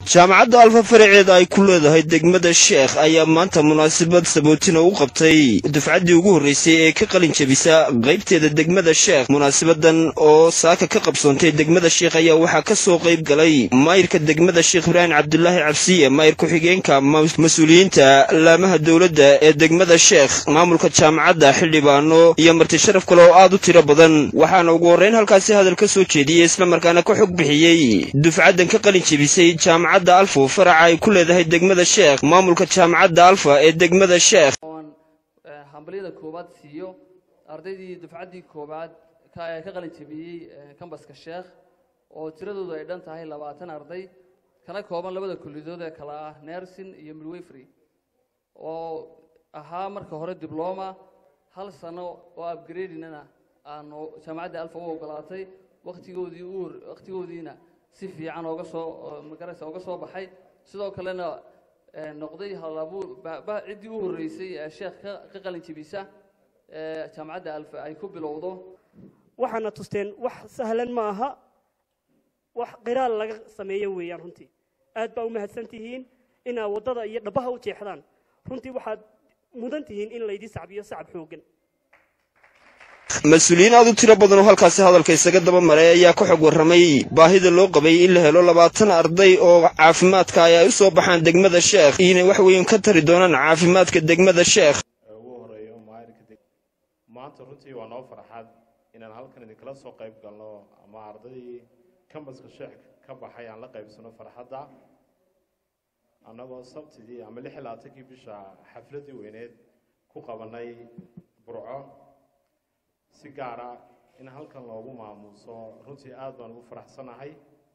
jaamacadda alfa faraceeda ay ku leedahay degmada sheekh ayaa maanta munaasabad sabootina u qabtay dufcaddii ugu horreysay ee ka qalin jebisa qaybteeda degmada sheekh munaasabadan oo saaka ka qabsoontay degmada sheekh ayaa waxaa ka soo qayb galay maayirka degmada sheekh ibraahim cabdulaahi cabsiye maayir ku-xigeenka mas-uuliyiinta laamaha dowladda ee degmada sheekh maamulka jaamacadda xildhibaano iyo marti sharaf kale oo aad u tiro badan waxaana ugu horrayn halkaasi hadal ka soo jeediyey islamarkaana ka xog bixiyey dufcaddan ka qalin jebisay jaamacadda alfo faraca ay ku leedahay degmada sheekh maamulka jaamacadda alfa ee degmada sheekh oon hambalyada koowaad siiyo ardaydii dufcaddii koowaad ka ka qalin jebiyey kambaska sheekh oo tiradoodu ay dhan tahay labaatan arday kana kooban labada kullidood ee kale ah nersin iyo midwayfrey oo ahaa marka hore dibloma hal sano oo upgradinana aanu jaamacadda alfa u ogolaatay waqtigoodii u waqtigoodiina si fiican ooga soo magaraysa ooga soo baxay sidoo kalena noqday halabuur ciddii u horreysay ee sheekh ka ka qalin jebisa jaamacadda alfa ay ku bilowdo waxaana tusteen wax sahlan ma aha wax qiraal laga sameeyo weeyaan runtii aad baa u mahadsan tihiin inaad waddada iyo dhabaha u jeexdaan runtii waxaad mudan tihiin in laydii sacbiyo sacab xooggan mas-uuliyiin aad u tiro badan oo halkaasi hadalka isaga daba maray ayaa ka xog warramay baahida loo qabay in la helo labaatan arday oo caafimaadka ay ay u soo baxaan degmada sheekh inay wax weyn ka tari doonaan caafimaadka degmada sheekh ugu horeeyo maayirka maanta runtii waa noo farxad inaan halkan idinkala soo qayb galno ama ardaydii kambaska sheekh ka baxay aan la qaybsano farxadda annagoo sabtidii ama lix iyo labaatankii bisha xafladdii weyneed ku qabanay burco si gaara in halkan loogu maamuuso runtii aad baan ugu faraxsanahay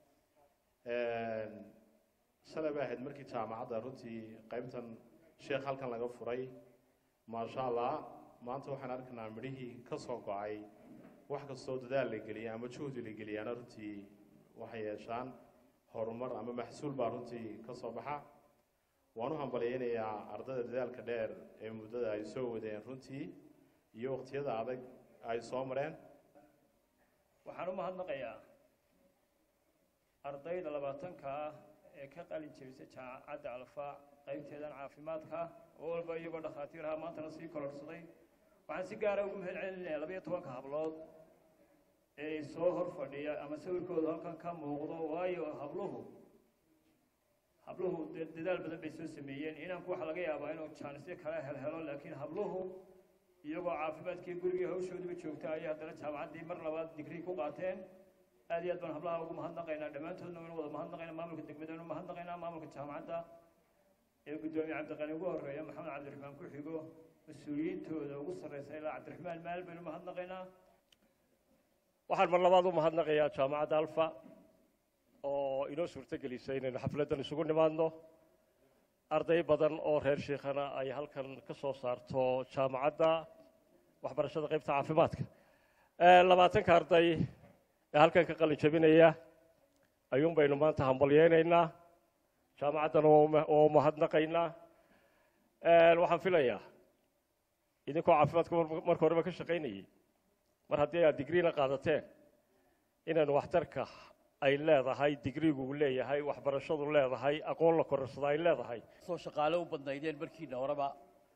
shalay bay ahayd markii jaamacadda runtii qaybtan sheekh halkan laga furay maasha allah maanta waxaan arkaynaa midhihii ka soo go-ay wax kastoo dadaal la geliya ama juhdi la geliyaana runtii waxay yeeshaan horumar ama maxsuul baa runtii ka soo baxa waan u hambalyaynayaa ardayda dadaalka dheer ee muddada ay soo wadeen runtii iyo waqtiyada adag ay soo mareen waxaan u mahadnaqayaa ardayda labaatanka ah ee ka qalin jebisay jaamacadda alfa qaybteedan caafimaadka oo walba iyagoo dhakhaatiiraha maantana sii kororsaday waxaan si gaara ugu mahad celinayaa labayo tobanka hablood ee soo hor fadhiya ama sawirkooda halkan ka muuqdo waayo habluhu habluhu dadaal badan bay soo sameeyeen inanku waxaa laga yaabaa inuu jaanisyo kala helhelo laakiin habluhu iyagoo caafimaadkii gurigii hawshoodiiba joogta ayay haddana jaamacaddii mar labaad digrii ku qaateen aad iyo aad baan hablaha ugu mahadnaqaynaa dhammaantoodna waynu wada mahadnaqaynaa maamulka degmadana u mahadnaqaynaa maamulka jaamacadda ee guddoomiye cabdiqani ugu horreeya maxamed cabdiraxmaan ku xigo mas-uuliyiintooda ugu sarreysa ilaa cabdiraxmaan maal baynu mahadnaqaynaa waxaan mar labaad u mahadnaqayaa jaamacadda alfa oo inoo suurto gelisay inaynu xafladdan isugu nimaadno arday badan oo reer shiikhana ay halkan ka soo saarto jaamacadda waxbarashada qaybta caafimaadka labaatanka arday ee halkan ka qalin jabinaya ayuun baynu maanta hambalyeynaynaa jaamacaddana waa u mahadnaqaynaa waxaan filayaa idinkoo caafimaadka marka horeba ka shaqaynayay mar haddii aad digriina qaadateen inaynu waxtarka ay leedahay digrigu leeyahay waxbarashadu leedahay aqoon la korarsada ay leedahay soo shaqaale u badnaydeen markiina horeba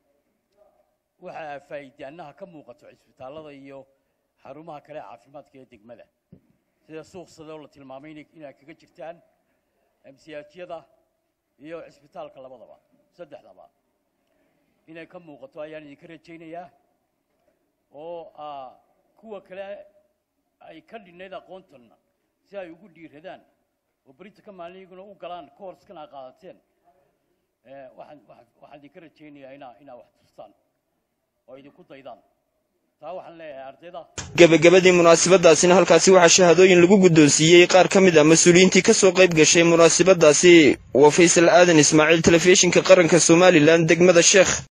waxaa faa'iidaanaha ka muuqato cisbitaallada iyo xarumaha kale caafimaadka ee degmada sida suuqsada oo la tilmaamay inaad kaga jirtaan amsiyaajyada iyo cisbitaalka labadaba saddexdaba inay ka muuqato ayaan idinka rajaynayaa oo kuwa kale ay ka dhinnayd aqoontanna si ay ugu dhiiradaan oo berinta ka maalin iyaguna u galaan koorskan aa qaadateen waxaan waxaan idinka rajaynayaa inaa inaa wax tustaan oo idinku daydaan taa waxaan leeyahay ardayda gebagabadii munaasabadaasina halkaasi waxaa shahaadooyin lagu guddoonsiiyey qaar ka mid ah mas-uuliyiintii ka soo qayb gashay munaasabadaasi waa faysal aadan ismaaciil telefishinka qaranka somalilan degmada sheekh